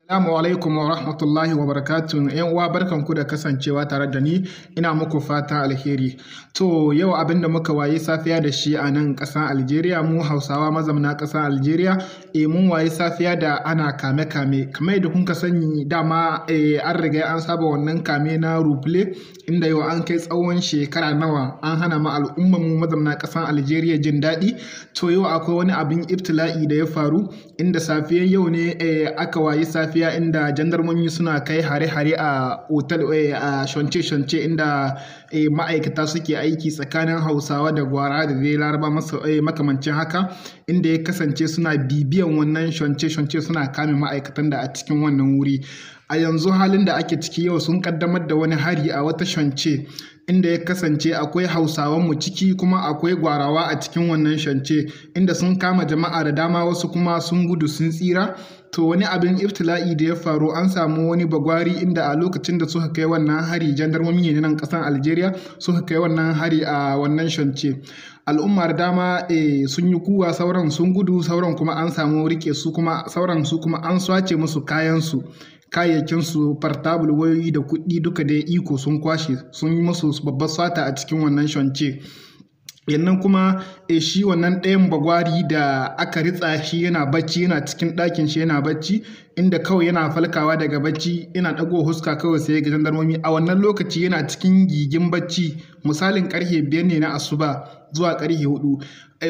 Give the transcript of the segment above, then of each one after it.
Assalamu alaikum wa rahmatullahi wa barakatuh. ‘Yan uwa barkanku da kasancewa tare da ni, ina muku fata alheri. To yau abin da muka waye safiya da shi a nan ƙasar Algeria, mu Hausawa mazamna ƙasar Algeria, e mun waye safiya da ana kame-kame. Kamar yadda kun ka sani dama e, an riga an saba wannan kame na ruble inda yau an kai tsawon shekara nawa an hana ma al'ummar mu mazamna ƙasar Algeria jin daɗi. To yau akwai wani abin ibtila'i da ya faru inda safiyar yau ne e, aka wayi safiya lafiya inda jandarmomi suna kai hare-hare a otal a shance-shance inda ma'aikata suke aiki tsakanin hausawa da gwara da dai laraba makamancin haka inda ya kasance suna bibiyan wannan shance-shance suna kame ma'aikatan da a cikin wannan wuri a yanzu halin da ake ciki yau sun kaddamar da wani hari a wata shance inda ya kasance akwai hausawan mu ciki kuma akwai gwarawa a cikin wannan shance inda sun kama jama'a da dama wasu kuma sun gudu sun tsira to wani abin iftila'i da ya faru an samu wani bagwari inda a lokacin da suka kai wannan hari jandarmomi ne nan kasan algeria suka kai wannan hari a wannan shance al'ummar dama e, sun yi kuwa sauran sun gudu sauran kuma an samu rike su kuma sauran su kuma an swace musu kayansu kayayyakinsu fartabul wayoyi da kuɗi duka da iko sun kwashe sun yi musu babbar sata a cikin wannan shance yannan kuma e shi wannan ɗayan bagwari da aka ritsa shi yana bacci yana cikin ɗakin shi yana bacci inda kawai yana falkawa daga bacci yana ɗago huska kawai sai ga jandarmomi a wannan lokaci yana cikin gigin bacci misalin karfe biyar ne na asuba zuwa karfe hudu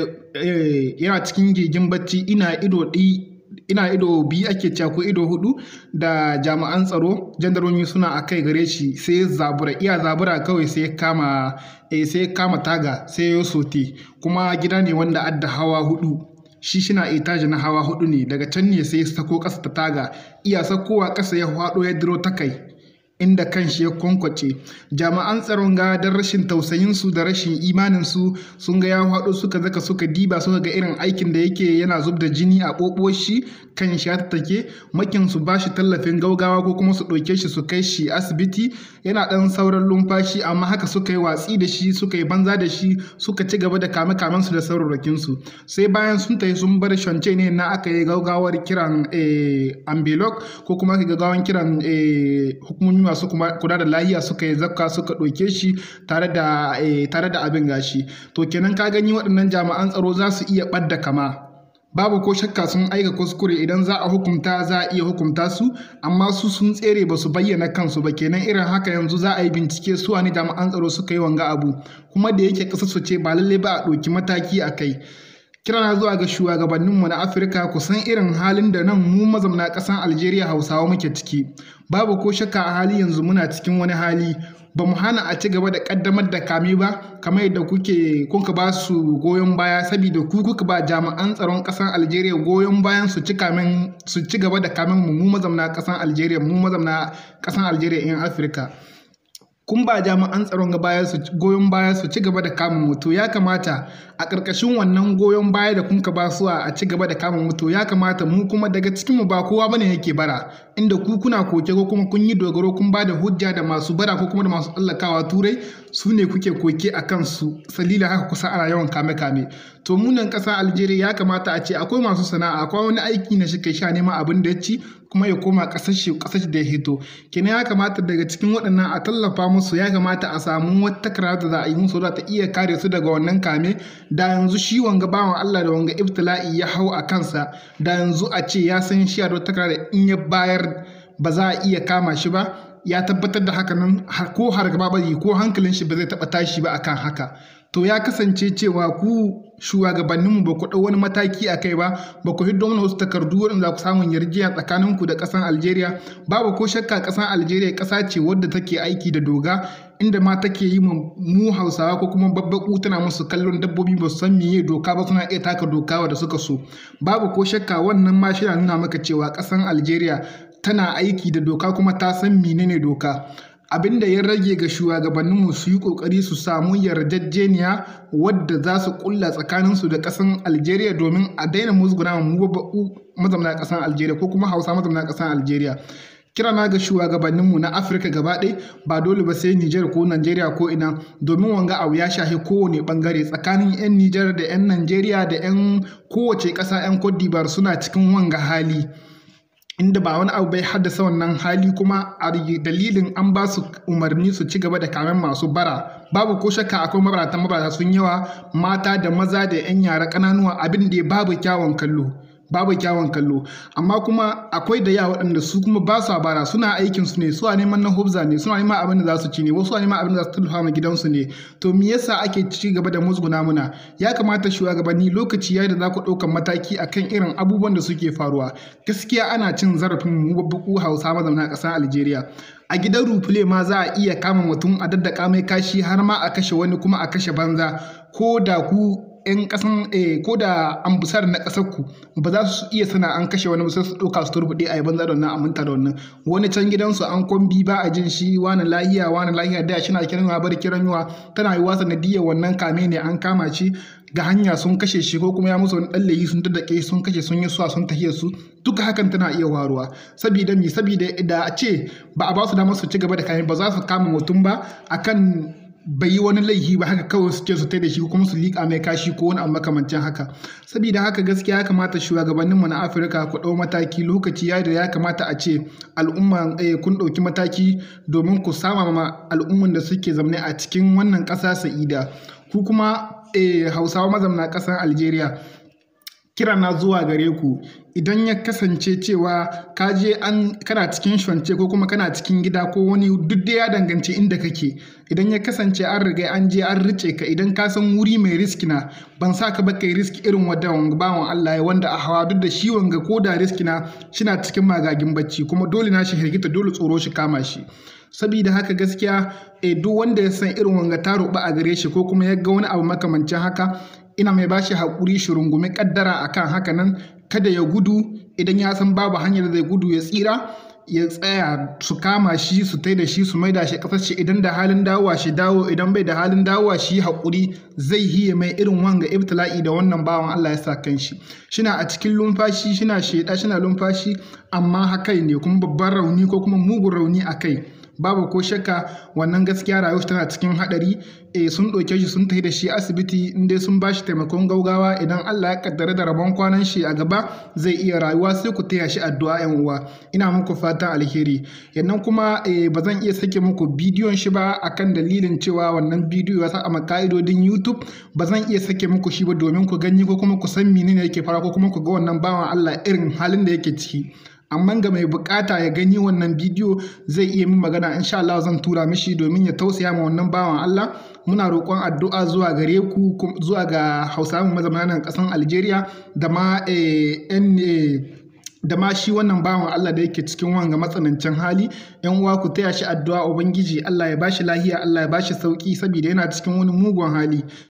yana cikin gigin bacci ina ido ɗi ina ido biyu ake cewa ko ido hudu da jami'an tsaro jandarmomi suna a kai gare shi sai zabura iya zabura kawai sai kama eh, sai kama taga sai ya sote kuma gida ne wanda adda hawa hudu shi shina etaji na hawa hudu ne daga can ne sai sako kasa ta taga iya sakowa kasa ya hwado ya diro ta kai inda kan shi ya kwankwace jami'an tsaron ga don rashin tausayinsu da rashin imaninsu sun ga ya haɗo suka zaka suka diba suka ga irin aikin da yake yana zub da jini a ɓoɓo shi kan shi take makin su ba shi tallafin gaugawa ko kuma su ɗauke shi su kai shi asibiti yana ɗan sauran lumfashi amma haka suka yi watsi da shi suka yi banza da shi suka ci gaba da kame kamen su da saurarakin su sai bayan sun tafi sun bar shance ne na aka yi gaugawar kiran ambelok ko kuma aka gaggawan kiran hukumomi masu kula da lahiya suka yi zakka suka ɗauke shi tare da tare da abin gashi to kenan ka gani waɗannan jami'an tsaro za su iya ɓadda kama babu ko shakka sun aika kuskure idan za a hukunta za a iya hukunta su amma su sun tsere ba su bayyana kansu ba kenan irin haka yanzu za a yi bincike su wani jami'an tsaro suka yi wanga abu kuma da yake ƙasar su ce ba lallai ba a ɗauki mataki a kai kirana zuwa ga shugabanninmu na afirka ku san irin halin da nan mu mazamna ƙasar algeria hausawa muke ciki babu ko shakka a hali yanzu muna cikin wani hali ba mu hana a ci gaba da ƙaddamar da kame ba kamar yadda kuke kuka ba su goyon baya saboda ku kuka ba jami'an tsaron ƙasar algeria goyon bayan su ci kamen su ci gaba da kamen mu mu mazamna ƙasar algeria mu mazamna ƙasar algeria in afirka kun ba jami'an tsaron baya su goyon baya su ci gaba da kama mutu ya kamata a ƙarƙashin wannan goyon baya da kunka ba su a ci gaba da kama mutu ya kamata mu kuma daga cikin mu ba kowa bane yake bara inda ku kuna koke ko kuma kun yi dogaro kun ba da hujja da masu bara ko kuma da masu tsallakawa turai su ne kuke koke a kansu salila haka kusa ana yawan kame kame to munan ƙasa algeria ya kamata a ce akwai masu sana'a akwai wani aiki na shi kai sha neman abin da ya ci kuma ya koma ƙasar shi ƙasar da ya hito kenan ya kamata daga cikin waɗannan a tallafa musu ya kamata a samu wata takarda da za a yi musu da ta iya kare su daga wannan kame da yanzu shi wanga bawan Allah da wanga ibtila'i ya hau a kansa da yanzu a ce ya san shi a da takarda in ya bayar ba za a iya kama shi ba ya tabbatar da haka nan ko har gaba ba ko hankalin shi ba zai taɓa tashi ba akan haka to ya kasance cewa ku shugabanninmu ba ku ɗau wani mataki a kai ba ba ku hiddo mana wasu takardu waɗanda za ku samun yarjiya tsakaninku da ƙasar algeria babu ko shakka ƙasar algeria ƙasa ce wadda take aiki da doga inda ma take yi mu hausawa ko kuma babbaku tana musu kallon dabbobi ba su san meye doka ba suna iya taka doka da suka so babu ko shakka wannan ma shi nuna maka cewa ƙasar algeria tana aiki da doka kuma ta san menene doka abin da ya rage ga shugabanninmu su yi kokari su samu yarjejeniya wadda za su kulla tsakaninsu da ƙasar algeria domin a daina musguna mu mazamna ƙasar algeria ko kuma hausa mazamna ƙasar algeria kira na ga shugabanninmu na afirka gaba ɗaya ba dole ba sai nijar ko najeriya ko ina domin wanga abu ya shahi kowane bangare tsakanin 'yan nijar da 'yan najeriya da 'yan kowace ƙasa 'yan cote d'ivoire suna cikin wanga hali inda ba wani abu bai haddasa wannan hali kuma a dalilin an ba su umarni su ci gaba da kamen masu bara babu ko shakka akwai mabarata mabarata sun yawa mata da maza da 'yan yara ƙananuwa abin da babu kyawun kallo babu kyawun kallo amma kuma akwai da yawa waɗanda su kuma ba su bara suna aikin su ne su a neman na hubza ne suna neman abin da za su ci ne wasu a neman abin da za su tallafa ma gidansu ne to me yasa ake ci gaba da musguna muna ya kamata shugabanni lokaci yayi da za ku ɗaukar mataki akan irin abubuwan da suke faruwa gaskiya ana cin zarafin mu babu hausa mazauna ƙasar Algeria a gidan rufule ma za a iya kama mutum a daddaka mai kashi har ma a kashe wani kuma a kashe banza ko da ku 'yan kasan ko da ambusar na kasar ku ba za su iya sana an kashe wani sai su ɗauka su turbuɗe a yaban da wannan aminta da wannan wani can gidansu an kwambi ba a jin shi wani lahiya wani lahiya da shi na kiran yawa bar kiran yawa tana yi wasa nadiyar wannan kame ne an kama shi ga hanya sun kashe shi ko kuma ya musu wani ɗan layi sun daddake sun kashe sun yi suwa sun tahiyar su duka hakan tana iya waruwa saboda mi saboda da a ce ba a ba su damar su ci gaba da kayan ba za su kama mutum ba akan bai yi wani laifi ba haka kawai su ce su tai da shi kuma su liƙa mai kashi ko wani abu makamancin haka saboda haka gaskiya ya kamata shugabanninmu na afirka ku ɗau mataki lokaci ya da ya kamata a ce al'umma kun ɗauki mataki domin ku sama ma al'umman da suke zamne a cikin wannan ƙasa sa'ida ku kuma hausawa mazamna ƙasar algeria kira na zuwa gare ku idan ya kasance cewa ka je an kana cikin shance ko kuma kana cikin gida ko wani duk da ya danganci inda kake idan ya kasance an riga an je an rice ka idan ka san wuri mai riski na ban sa ka ba kai riski irin wanda bawan Allah ya wanda a hawa duk da shi wanga ko da riski na shina cikin magagin bacci kuma dole na shi hirgita dole tsoro shi kama shi sabida haka gaskiya eh, duk wanda ya san irin wanga ta roɓa a gare shi ko kuma ya ga wani abu makamancin haka ina mai bashi haƙuri shi rungumi ƙaddara akan haka nan kada ya gudu idan ya san babu hanyar da zai gudu ya tsira ya tsaya su kama shi su tai da shi su maida shi ƙasar shi idan da halin dawowa shi dawo idan bai da halin dawowa shi haƙuri zai hiye mai irin wanga ibtila'i da wannan bawan Allah ya sa kan shi shina a cikin lumfashi shina sheda shina lumfashi amma hakai ne kuma babban rauni ko kuma mugun rauni a kai babu ko shakka wannan gaskiya rayuwar tana cikin hadari eh sun ɗauke shi sun tafi da shi asibiti in dai sun bashi taimakon gaugawa idan Allah ya kaddara da rabon kwanan shi a gaba zai iya rayuwa sai ku taya shi addu'a yan uwa ina muku fatan alheri yannan kuma eh ba zan iya sake muku bidiyon shi ba akan dalilin cewa wannan bidiyo ya sa a ka'idodin YouTube ba zan iya sake muku shi ba domin ku gani ko kuma ku san menene yake fara ko kuma ku ga wannan bawan Allah irin halin da yake ciki amma ga mai bukata ya gani wannan bidiyo zai iya min magana insha Allah zan tura mishi domin ya tausaya ma wannan bawan Allah muna roƙon addu'a zuwa gare ku zuwa ga Hausawa mazaunan ƙasar Algeria da ma da ma shi wannan bawan Allah da yake cikin wanga matsanancin hali yan uwa ku taya shi addu'a ubangiji Allah ya bashi lahiya Allah ya bashi sauki saboda yana cikin wani mugun hali